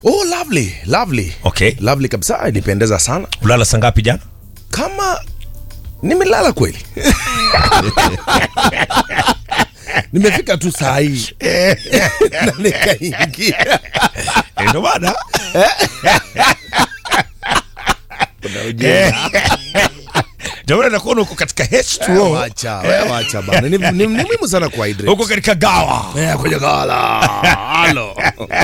Oh, lovely, lovely. Okay. Lovely kabisa, ilipendeza sana. Ulala saa ngapi jana? Kama nimelala kweli. Nimefika tu saa hii na nikaingia. Eh, Ndio maana Kuna ujinga. ndio maana nakuona uko katika Wewe H2O, Wacha, wewe wacha bana. Ni, ni, ni muhimu sana kwa hydrate. uko katika gawa. Eh, kwenye gala. Halo.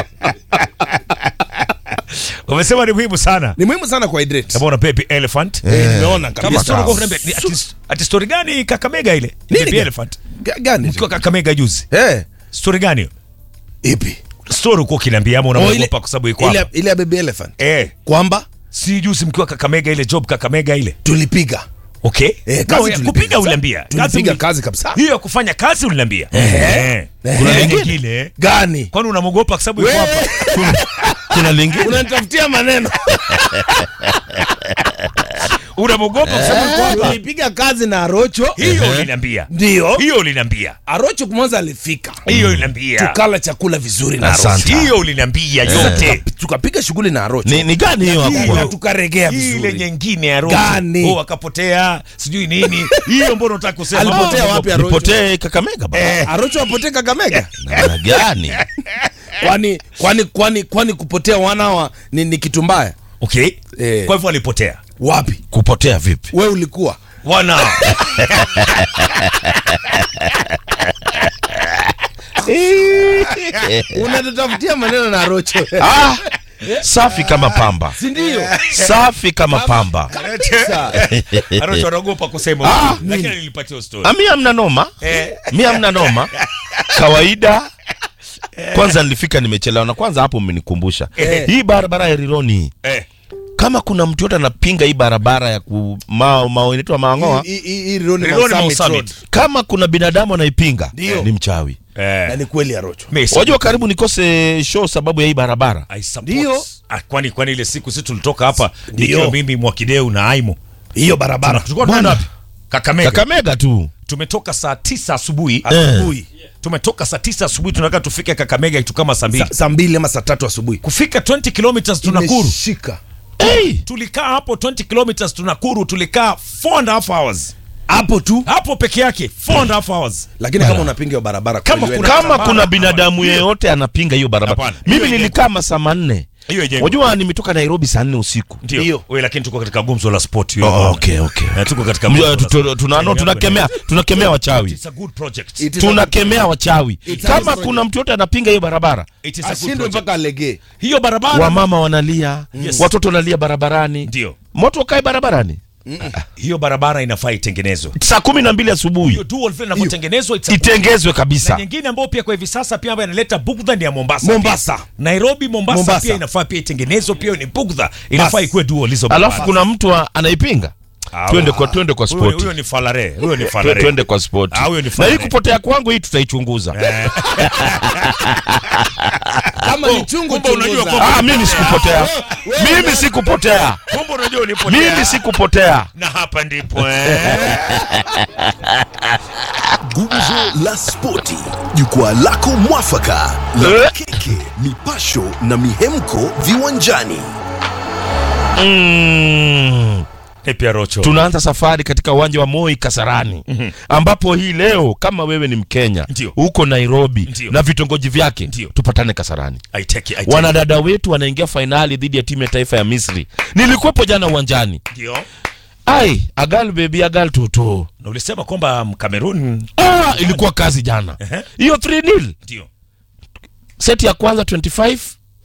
Umesema ni muhimu sana. Ni muhimu sana kwa hydrate. Kama una baby elephant. Eh, nimeona Kama kabisa. story uko unaniambia, ni ati- ati story gani Kakamega ile? Nini Baby gani? elephant. Ga- Gani? Ukiwa Kakamega juzi. Eh, Story gani hiyo? ipi? Story uko ukiniambia ama Oh, ile- unaogopa kwa sababu iko ile hapa. ile ya baby elephant. Eh, Kwamba si juzi mkiwa Kakamega ile job Kakamega ile. tulipiga. Okay? Eh, No, kazi ya tulipiga. kupiga uliniambia. Tulipiga uli- kazi kabisa. Hiyo ya kufanya kazi uliniambia. Eh. Eh. Kuna Eh. nyingine. Gani? Kwani unamwogopa kwa sababu yuko hapa? kuna lingine Unanitafutia maneno. Unamwogopa kwa sababu yuko hapa? Tulipiga kazi na Arocho. Hiyo uliniambia. Ndio. Hiyo uliniambia. Arocho kwanza alifika. Hiyo uliniambia. Tukala chakula vizuri na Asante. Arocho. Hiyo uliniambia yote. Tukapiga shughuli na Arocho. ni, ni gani hiyo hapo Hiyo. kwa- na tukaregea ile vizuri. nyingine ya roho Gani? oh, akapotea sijui nini hiyo mbona unataka kusema Alipotea Oh, wapi Arocho? nipotee kakamega baba Arocho apotee Kakamega? namna gani Kwani kwani kwani kwani kupotea wanawa ni, ni kitu mbaya? okay Eh. kwa hivyo alipotea Wapi? kupotea vipi We ulikuwa wana unatutafutia maneno na Arocho. ah, safi kama pamba Si ndio? safi kama pamba Arocho anaogopa kusema lakini nilipatia story ami amna noma eh mi amna noma kawaida kwanza nilifika nimechelewa na kwanza hapo mmenikumbusha Eh. hii barabara ya rironi eh kama kuna mtu yote anapinga hii barabara ya ku mao mao inaitwa maangoa Hii- hii- hii Rironi Rironi Mount Mount Summit Summit. Road. kama kuna binadamu anaipinga Ndio. ni mchawi Na eh ni kweli Arocho. Messi. wajua karibu nikose show sababu ya hii barabara I support. Ndio. Ah, kwani kwani ile siku sisi tulitoka hapa Ndio. nikiwa mimi Mwakideu na Aimo Hiyo barabara. tulikuwa tunaenda wapi Kakamega kakamega tu tumetoka saa tisa asubuhi Asubuhi. tumetoka saa tisa asubuhi tunataka tufike Kakamega kitu kama saa mbili Sa- Saa mbili ama saa tatu asubuhi. kufika 20 kilometers tunakuru Imeshika. hey! tulikaa hapo 20 kilometers tunakuru tulikaa 4 and a half hours Hapo tu. hapo peke yake 4 and a half hours Lakini kama unapinga hiyo barabara Kama kweli kuna- wewe- kama kuna binadamu yeyote anapinga hiyo barabara Hapana. mimi Hiyo nilikaa masaa manne hiyo ijengwe. wajua nimetoka nairobi saa nne usiku ndio Ndio. wewe lakini tuko katika gumzo la sport hiyo Oh, bwana. okay, okay. Na tuko katika Mjua, gumzo la tu- tu- sport. tuna- no, tunakemea tunakemea wachawi It's a good project It is a- tunakemea wachawi It's a kama project. kuna mtu yote anapinga hiyo barabara It is a good ashindwe project. mpaka alegee. hiyo barabara wamama wanalia Yes. watoto wanalia barabarani ndio moto ukae barabarani hiyo barabara inafaa itengenezwe saa kumi na mbili asubuhi hiyo dual vile inavyotengenezwa it's a good- itengezwe na kabisa nyingine ambayo pia kwa hivi sasa pia ambayo inaleta bugdha ni ya Mombasa. Mombasa. Pia. Nairobi Mombasa, Mombasa. pia inafaa pia itengenezwe pia ni bugdha. Inafaa Bas. ikuwe dual hizo. alafu barabara. kuna mtu a- anaipinga Ah, twende huyo- kwa twende kwa huyo- spoti Huyo ni falare. Huyo ni Twe- falare. twende kwa spoti Ah, huyo ni na falare. hii kupotea kwangu hii tutaichunguza Kama ni chungu kumbe unajua chunguza. kwamba- ah, mimi sikupotea mimi sikupotea Kumbe unajua ulipotea. mimi sikupotea Na hapa ndipo eh. Gumzo la Spoti, jukwaa lako mwafaka Eh. la keke, mipasho na mihemko viwanjani. mm. Eh, pia Rocho. tunaanza safari katika uwanja wa Moi Kasarani ambapo hii leo kama wewe ni Mkenya Ndio. huko Nairobi Ndio. na vitongoji vyake Ndio. tupatane Kasarani. I take it, I take it. Wanadada wetu wanaingia fainali dhidi ya timu ya taifa ya Misri. Nilikuwepo jana uwanjani. Ndio. Ai, agal baby agal toto. Na ulisema kwamba Cameroon Ah, ilikuwa kazi jana. Ehe. Hiyo 3-0. ndio. Seti ya kwanza 25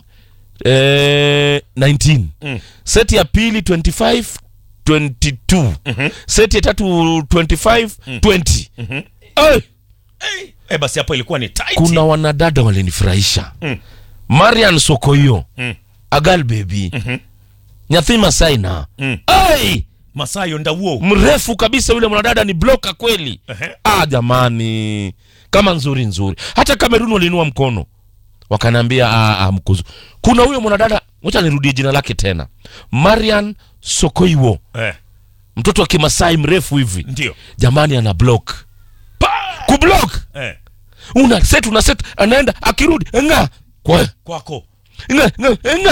eh 19. Mm. Seti ya pili 25 22. Seti ya tatu 25 20. Ai, Eh, basi hapo ilikuwa ni tight. kuna wanadada walinifurahisha Mm. marian sokoyo Mm. agal baby nyathima saina Mm. ai Masayo Ndauo. mrefu kabisa yule mwanadada ni bloka kweli Ehe. ah jamani kama nzuri nzuri hata kamerun waliinua mkono wakanaambia ah, ah, mkuzu kuna huyo mwanadada wacha nirudie jina lake tena marian sokoiwo Eh, mtoto wa kimasai mrefu hivi ndio. jamani ana block Pa! kublock Eh, una set una set anaenda akirudi nga kwa kwako. nga, nga, nga,